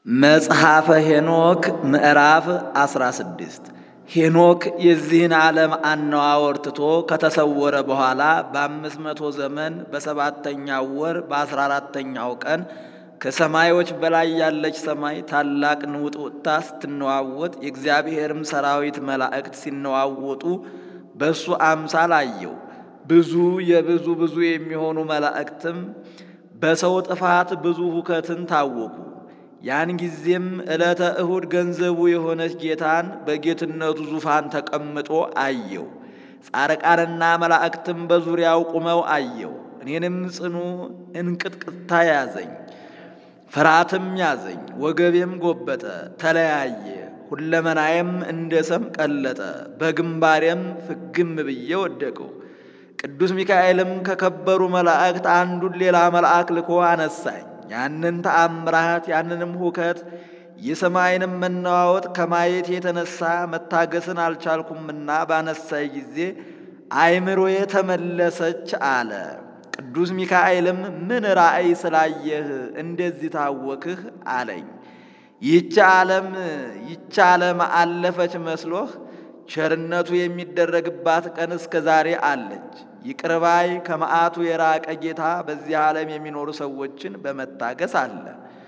መጽሐፈ ሄኖክ ምዕራፍ 16 ሄኖክ የዚህን ዓለም አነዋወር ትቶ ከተሰወረ በኋላ በአምስት መቶ ዘመን በሰባተኛው ወር በአስራ አራተኛው ቀን ከሰማዮች በላይ ያለች ሰማይ ታላቅ ንውጥውጥታ ስትነዋወጥ የእግዚአብሔርም ሰራዊት መላእክት ሲነዋወጡ በእሱ አምሳል አየው። ብዙ የብዙ ብዙ የሚሆኑ መላእክትም በሰው ጥፋት ብዙ ሁከትን ታወቁ። ያን ጊዜም ዕለተ እሁድ ገንዘቡ የሆነች ጌታን በጌትነቱ ዙፋን ተቀምጦ አየው። ጻርቃንና መላእክትም በዙሪያው ቁመው አየው። እኔንም ጽኑ እንቅጥቅጥታ ያዘኝ፣ ፍርሃትም ያዘኝ። ወገቤም ጎበጠ፣ ተለያየ፣ ሁለመናዬም እንደ ሰም ቀለጠ። በግንባሬም ፍግም ብዬ ወደቀው። ቅዱስ ሚካኤልም ከከበሩ መላእክት አንዱን ሌላ መልአክ ልኮ አነሳኝ። ያንን ተአምራት ያንንም ሁከት የሰማይንም መነዋወጥ ከማየት የተነሳ መታገስን አልቻልኩምና ባነሳይ ጊዜ አእምሮዬ ተመለሰች አለ። ቅዱስ ሚካኤልም ምን ራእይ ስላየህ እንደዚህ ታወክህ አለኝ። ይህች ዓለም ይህች ዓለም አለፈች መስሎህ ቸርነቱ የሚደረግባት ቀን እስከ ዛሬ አለች። ይቅርባይ ከመዓቱ የራቀ ጌታ በዚህ ዓለም የሚኖሩ ሰዎችን በመታገስ አለ።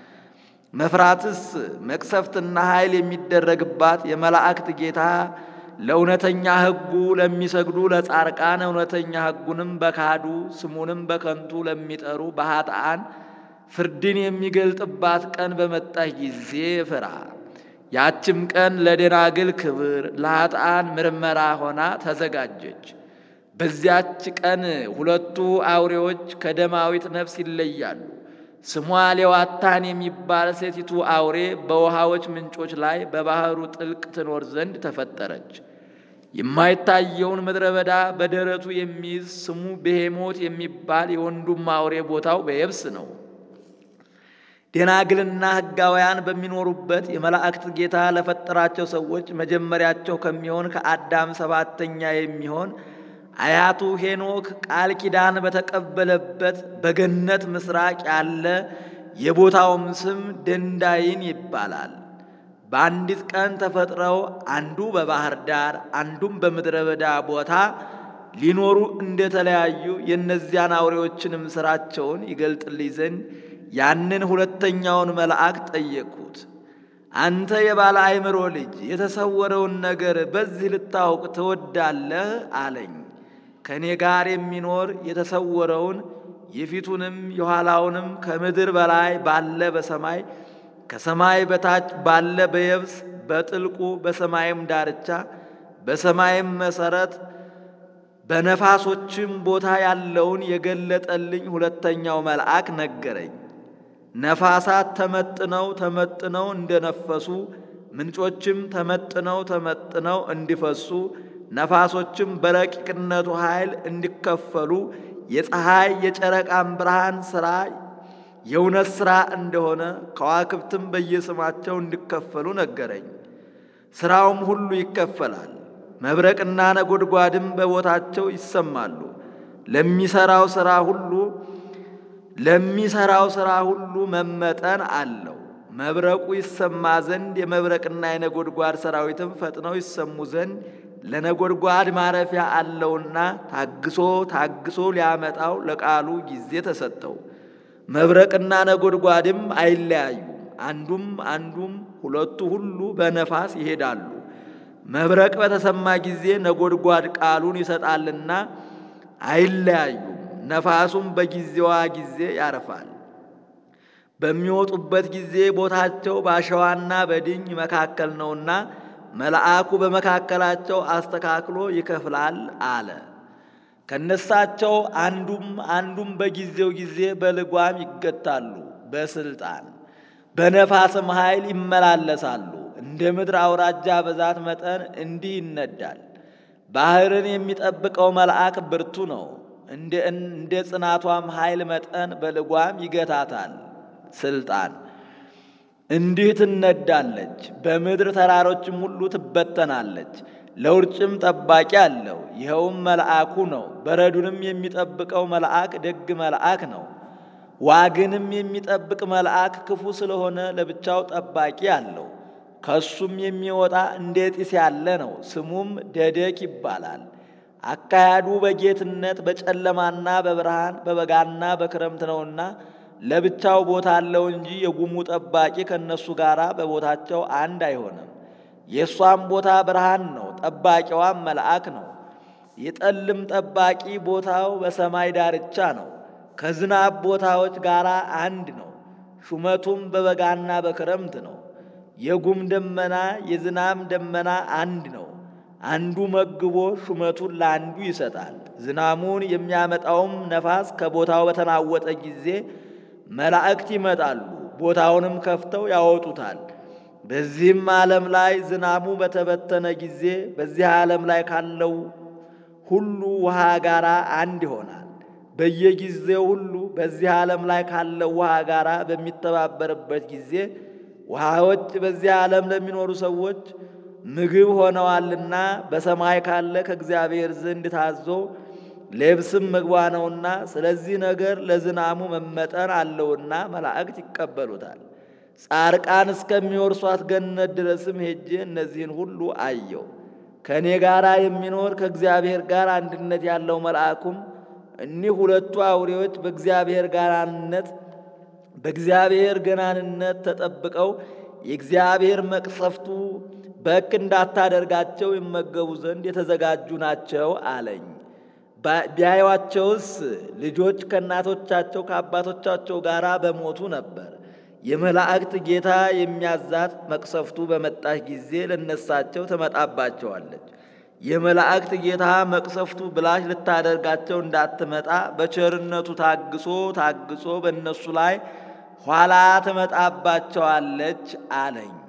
መፍራትስ መቅሰፍትና ኃይል የሚደረግባት የመላእክት ጌታ ለእውነተኛ ሕጉ ለሚሰግዱ ለጻርቃን እውነተኛ ሕጉንም በካዱ ስሙንም በከንቱ ለሚጠሩ በኃጥአን ፍርድን የሚገልጥባት ቀን በመጣች ጊዜ ፍራ። ያችም ቀን ለደናግል ክብር ለኃጥአን ምርመራ ሆና ተዘጋጀች። በዚያች ቀን ሁለቱ አውሬዎች ከደማዊት ነፍስ ይለያሉ። ስሟ ሌዋታን የሚባል ሴቲቱ አውሬ በውሃዎች ምንጮች ላይ በባህሩ ጥልቅ ትኖር ዘንድ ተፈጠረች። የማይታየውን ምድረ በዳ በደረቱ የሚይዝ ስሙ ብሄሞት የሚባል የወንዱም አውሬ ቦታው በየብስ ነው። ደናግልና ሕጋውያን በሚኖሩበት የመላእክት ጌታ ለፈጠራቸው ሰዎች መጀመሪያቸው ከሚሆን ከአዳም ሰባተኛ የሚሆን አያቱ ሄኖክ ቃል ኪዳን በተቀበለበት በገነት ምስራቅ ያለ የቦታውም ስም ደንዳይን ይባላል። በአንዲት ቀን ተፈጥረው አንዱ በባህር ዳር አንዱም በምድረ በዳ ቦታ ሊኖሩ እንደተለያዩ የእነዚያን አውሬዎችንም ሥራቸውን ይገልጥልኝ ዘንድ ያንን ሁለተኛውን መልአክ ጠየቅሁት። አንተ የባለ አእምሮ ልጅ የተሰወረውን ነገር በዚህ ልታውቅ ትወዳለህ? አለኝ። ከእኔ ጋር የሚኖር የተሰወረውን የፊቱንም የኋላውንም ከምድር በላይ ባለ በሰማይ ከሰማይ በታች ባለ በየብስ በጥልቁ በሰማይም ዳርቻ በሰማይም መሰረት በነፋሶችም ቦታ ያለውን የገለጠልኝ ሁለተኛው መልአክ ነገረኝ። ነፋሳት ተመጥነው ተመጥነው እንደነፈሱ ምንጮችም ተመጥነው ተመጥነው እንዲፈሱ ነፋሶችም በረቂቅነቱ ኃይል እንዲከፈሉ የፀሐይ የጨረቃም ብርሃን ሥራ የእውነት ሥራ እንደሆነ ከዋክብትም በየስማቸው እንዲከፈሉ ነገረኝ። ሥራውም ሁሉ ይከፈላል። መብረቅና ነጎድጓድም በቦታቸው ይሰማሉ። ለሚሠራው ሥራ ሁሉ ለሚሠራው ሥራ ሁሉ መመጠን አለው። መብረቁ ይሰማ ዘንድ የመብረቅና የነጎድጓድ ሰራዊትም ፈጥነው ይሰሙ ዘንድ ለነጎድጓድ ማረፊያ አለውና ታግሶ ታግሶ ሊያመጣው ለቃሉ ጊዜ ተሰጠው። መብረቅና ነጎድጓድም አይለያዩም። አንዱም አንዱም ሁለቱ ሁሉ በነፋስ ይሄዳሉ። መብረቅ በተሰማ ጊዜ ነጎድጓድ ቃሉን ይሰጣልና አይለያዩም። ነፋሱም በጊዜዋ ጊዜ ያርፋል። በሚወጡበት ጊዜ ቦታቸው በአሸዋና በድኝ መካከል ነውና መልአኩ በመካከላቸው አስተካክሎ ይከፍላል አለ። ከነሳቸው አንዱም አንዱም በጊዜው ጊዜ በልጓም ይገታሉ። በስልጣን በነፋስም ኃይል ይመላለሳሉ። እንደ ምድር አውራጃ ብዛት መጠን እንዲህ ይነዳል። ባህርን የሚጠብቀው መልአክ ብርቱ ነው። እንደ ጽናቷም ኃይል መጠን በልጓም ይገታታል። ስልጣን እንዲህ ትነዳለች። በምድር ተራሮችም ሁሉ ትበተናለች። ለውርጭም ጠባቂ አለው። ይኸውም መልአኩ ነው። በረዱንም የሚጠብቀው መልአክ ደግ መልአክ ነው። ዋግንም የሚጠብቅ መልአክ ክፉ ስለሆነ ለብቻው ጠባቂ አለው። ከሱም የሚወጣ እንደ ጢስ ያለ ነው። ስሙም ደደቅ ይባላል። አካሄዱ በጌትነት በጨለማና በብርሃን በበጋና በክረምት ነውና ለብቻው ቦታ አለው እንጂ የጉሙ ጠባቂ ከእነሱ ጋር በቦታቸው አንድ አይሆንም። የእሷም ቦታ ብርሃን ነው፣ ጠባቂዋም መልአክ ነው። የጠልም ጠባቂ ቦታው በሰማይ ዳርቻ ነው፣ ከዝናብ ቦታዎች ጋር አንድ ነው። ሹመቱም በበጋና በክረምት ነው። የጉም ደመና የዝናብ ደመና አንድ ነው። አንዱ መግቦ ሹመቱን ለአንዱ ይሰጣል። ዝናሙን የሚያመጣውም ነፋስ ከቦታው በተናወጠ ጊዜ መላእክት ይመጣሉ፣ ቦታውንም ከፍተው ያወጡታል። በዚህም ዓለም ላይ ዝናሙ በተበተነ ጊዜ በዚህ ዓለም ላይ ካለው ሁሉ ውሃ ጋር አንድ ይሆናል። በየጊዜው ሁሉ በዚህ ዓለም ላይ ካለው ውሃ ጋር በሚተባበርበት ጊዜ ውሃዎች በዚህ ዓለም ለሚኖሩ ሰዎች ምግብ ሆነዋልና በሰማይ ካለ ከእግዚአብሔር ዘንድ ታዞ ልብስም ምግቧ ነውና፣ ስለዚህ ነገር ለዝናሙ መመጠን አለውና መላእክት ይቀበሉታል። ጻርቃን እስከሚወርሷት ገነት ድረስም ሄጄ እነዚህን ሁሉ አየው። ከእኔ ጋር የሚኖር ከእግዚአብሔር ጋር አንድነት ያለው መልአኩም እኒህ ሁለቱ አውሬዎች በእግዚአብሔር ጋራነት በእግዚአብሔር ገናንነት ተጠብቀው የእግዚአብሔር መቅሰፍቱ በክ እንዳታደርጋቸው ይመገቡ ዘንድ የተዘጋጁ ናቸው አለኝ። ቢያዩአቸውስ ልጆች ከእናቶቻቸው ከአባቶቻቸው ጋር በሞቱ ነበር። የመላእክት ጌታ የሚያዛት መቅሰፍቱ በመጣች ጊዜ ለነሳቸው ትመጣባቸዋለች። የመላእክት ጌታ መቅሰፍቱ ብላሽ ልታደርጋቸው እንዳትመጣ በቸርነቱ ታግሶ ታግሶ በእነሱ ላይ ኋላ ትመጣባቸዋለች አለኝ።